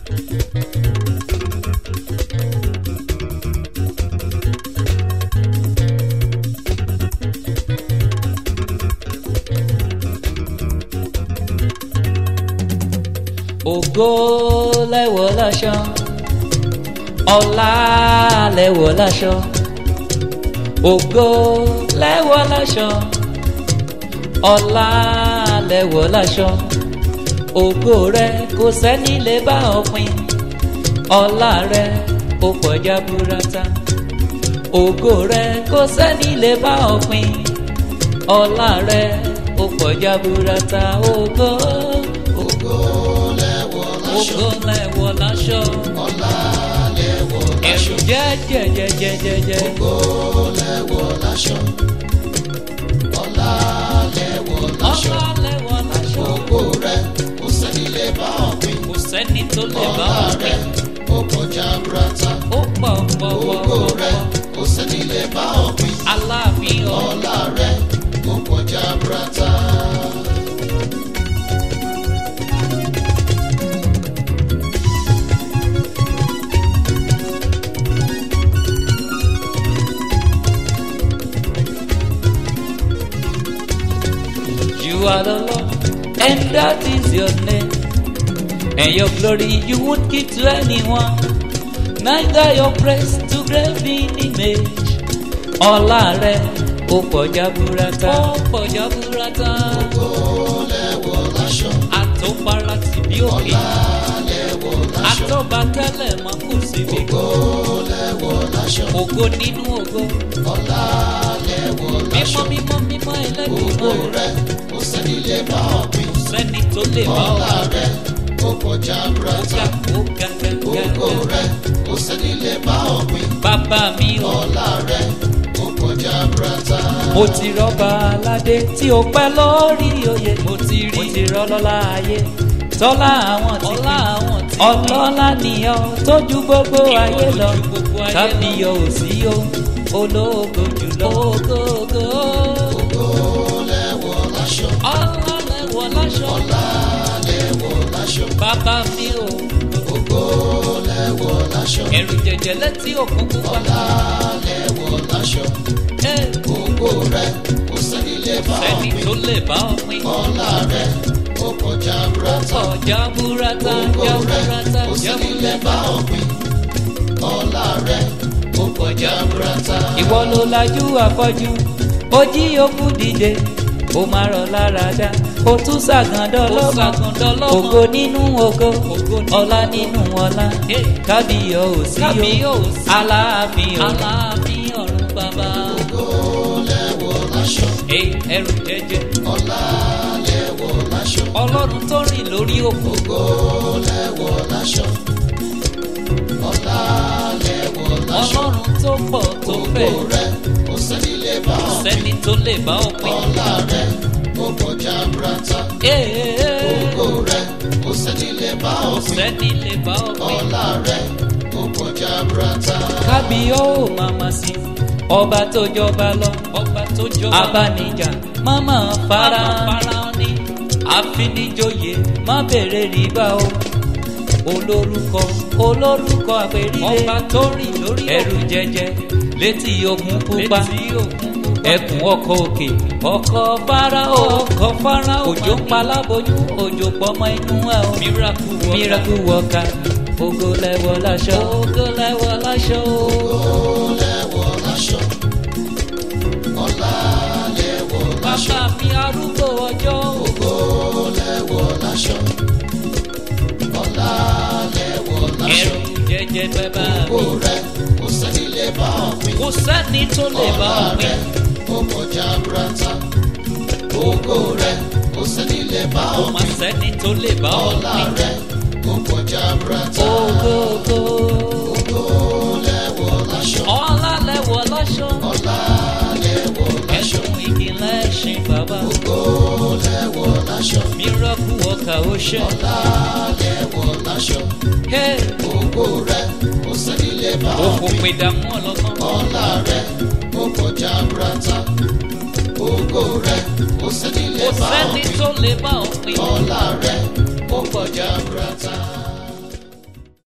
ògo lẹ́wọ̀ láṣọ ọlá lẹ́wọ̀ láṣọ ògo lẹ́wọ̀ láṣọ ọlá lẹ́wọ̀ láṣọ ògo rẹ kò sẹ́ni lè bá ọ pín ọlá rẹ ó pọ̀já burata ògo rẹ kò sẹ́ni lè bá ọ pín ọlá rẹ ó pọ̀já burata ògo ògo lẹ́wọ̀ láṣọ ògo lẹ́wọ̀ láṣọ ọlá lẹ́wọ̀ ẹ̀rù láṣọ jẹ́jẹ́jẹ́jẹ́jẹ́ ògo lẹ́wọ̀ láṣọ ọlá lẹ́wọ̀ láṣọ ọlá lẹ́wọ̀ láṣọ ògo rẹ kò sẹ́ni lè bá ọ pín kò sẹ́ni tó lè bá ọlá ọ rẹ pín ó kọjá burata ó pọ̀ pọ̀ pọ̀ ògo pọ̀ rẹ pọ̀ kò sẹ́ni lè bá ọ pín aláàfin ọ̀ ọlá rẹ ó kọjá burata. You are the Lord, and that is your name. And your glory you won't give to anyone, neither your praise to graven image. Ọlá rẹ̀ ó pọ̀já burata. Ó pọ̀já burata. ògo lẹ́wọ̀ láṣọ Àtòpara tì bí òkè. ọlá lẹ́wọ̀ láṣọ Àtọ́ba tẹ́lẹ̀ mọ́ kù síbi. ògo lẹ́wọ̀ láṣọ Ògo nínú ògo. ọlá lẹ́wọ̀ láṣọ Mímọ́ mímọ́ mímọ́ ògo ẹlẹ́dùnmọ́. rẹ kò sẹ́ni lè bá ọ pín Sẹ́ni tó lè bá ọ. ọlá rẹ ó kọjá Ó burata ga ó ga ga ga ògo ga. rẹ kò sẹ́ni lè bá ọ pín Bàbá mi ò. ọlá rẹ ó kọjá burata. mo ti rọ́bà aládé tí ó pẹ́ lórí oyè mo ti rí mo ti rọ́lọ́lá ayé tọ́lá àwọn tí ọlá àwọn tí ọlọ́lá nìyọ tójú gbogbo ayé lọ kábíyọ ò sí o ológo jùlọ. ògógó ògo lẹ́wọ̀ láṣọ ọlá lẹ́wọ̀ láṣọ ọlá lẹ́wọ̀ láṣọ bàbá mi ò ògo lẹ́wọ̀ láṣọ ẹ̀rù jẹjẹ létí òkun pupa. ọlá lẹ́wọ̀ láṣọ ẹ ògo rẹ kò sẹ́ni lè bá ọ sẹ́ni pín tó lè bá ọ pín. ọlá rẹ ó kọjá burata. ọjà burata ògo jà rẹ burata kò jà sẹ́ni lè bá burata. ọ pín ọlá rẹ ó kọjá burata. ìwọ ló lajú afọ́jú ó jí òkú dìde ó máa rọ̀ lára dá ó tún ṣàgàndọ́ lọ́mọ ògo nínú ògo ọlá nínú ọlá kábíyọ̀ ò sí o aláàfin ọ̀run bàbá ògo lẹ́wọ̀ láṣọ ẹrù jẹjẹ ọlá lẹ́wọ̀ láṣọ ọlọ́run tó rìn lórí òkú ògo lẹ́wọ̀ láṣọ ọlá lẹ́wọ̀ láṣọ ọlọ́run tó pọ̀ tó ògo fẹ̀ rẹ kò sẹ́ni lè bá ọ pín sẹ́ni tó lè bá ọ pín. ọlá rẹ ó kọjá burata. ògo rẹ kò sẹ́ni lè bá ọ pín sẹ́ni lè bá ọ pín. ọlá rẹ ó kọjá burata. kábíyó màmá sí ọba tó jọba lọ ọba tó jọba abánijà máma fara ní àfinijóye má bèrè rìbá o olórúkọ olórúkọ àpèrire ọba tó rìn lórí ẹrù jẹjẹ létí ogun pupa ẹkùn ọkọ òkè ọkọ fáráò ọkọ fáráò òjò paláboyún òjò pọmọ inú ẹ o miracle worker ògo lẹ́wọ̀ láṣọ ògo lẹ́wọ̀ láṣọ ògo lẹ́wọ̀ láṣọ ọlá lẹ́wọ̀ láṣọ bàbá mi arúgbó ọjọ́ ògo lẹ́wọ̀ láṣọ ọlá lẹ́wọ̀ láṣọ ẹrù jẹjẹ bàbá mi ògo rẹ kò sẹ́ni lè bá ọ pín kò sẹ́ni tó lè bá ọlá ọ rẹ pín ó kọjá burata ògo rẹ kò sẹ́ni lè bá kò ọ má pín sẹ́ni tó lè bá ọ ọlá pín rẹ ó kọjá burata ògo ògo ògo lẹ́wọ̀ láṣọ ọlá lẹ́wọ̀ láṣọ ọlá lẹ́wọ̀ láṣọ ẹ̀sùn ìkìlẹ̀ ẹ̀sìn bàbá ògo lẹ́wọ̀ láṣọ miracle worker ó ṣe ọlá lẹ́wọ̀ láṣọ Hey, ògo rẹ kò sẹ́ni lè bá ọ òkò pín pè dààmú ọlọ́gbọ́n ọlá rẹ ó kọjá burata ògo rẹ kò sẹ́ni lè kò bá ọ sẹ́ni pín tó lè bá ọ pín ọlá rẹ